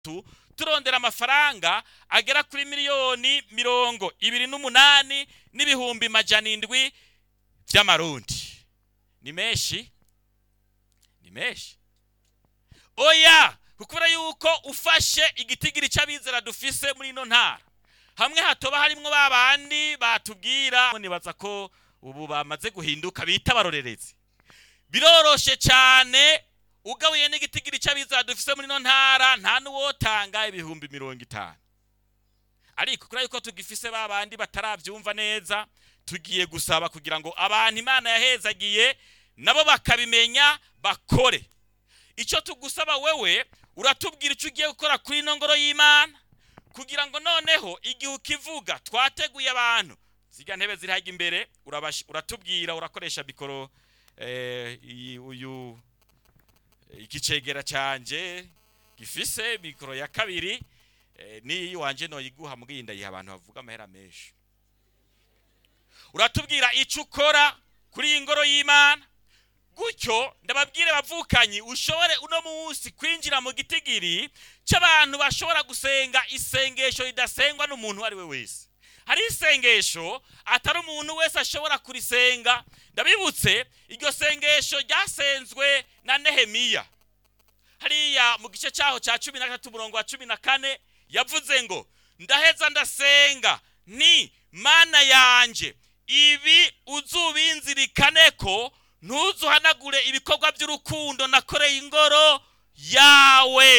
tu turondera amafaranga agera kuri miliyoni mirongo ibiri n'umunani n'ibihumbi majana indwi by'amarundi ni menshi ni menshi oya kubera yuko ufashe igitigiri cy'abizera dufise muri ino ntara hamwe hatoba harimwo ba bandi batubwira nibaza ko ubu bamaze guhinduka bita abarorerezi biroroshe cyane ugabuye n'igitigiri cy'abizera dufise muri ino ntara nta n'uwotanga ibihumbi mirongo itanu ariko kubera yuko tugifise ba bandi batarabyumva neza tugiye gusaba kugira ngo abantu imana yahezagiye nabo bakabimenya bakore icyo tugusaba wewe uratubwira icyo ugiye gukora kuri ino ngoro y'imana kugira ngo noneho igihe ukivuga twateguye abantu ziga ntebe ziri hajya imbere uratubwira urakoresha mikoro uyu ikicegera cyanjye gifise mikoro ya kabiri n'iyi wanjye noyiguha mbwiye ndayiha abantu bavuga amahera menshi uratubwira icyo ukora kuri iyi ngoro y'imana gutyo ndababwire bavukanyi ushobore uno munsi kwinjira mu gitigiri cy'abantu bashobora gusenga isengesho ridasengwa n'umuntu uwo ari we wese hari isengesho atari umuntu wese ashobora kurisenga ndabibutse iryo sengesho ryasenzwe na nehemiya hariya mu gice cyaho cya cumi na gatatu umurongo wa cumi na kane yavuze ngo ndaheza ndasenga ni mana yanjye ibi uzubinzirikane ko ntuzuhanagure ibikorwa by'urukundo nakoreye ingoro yawe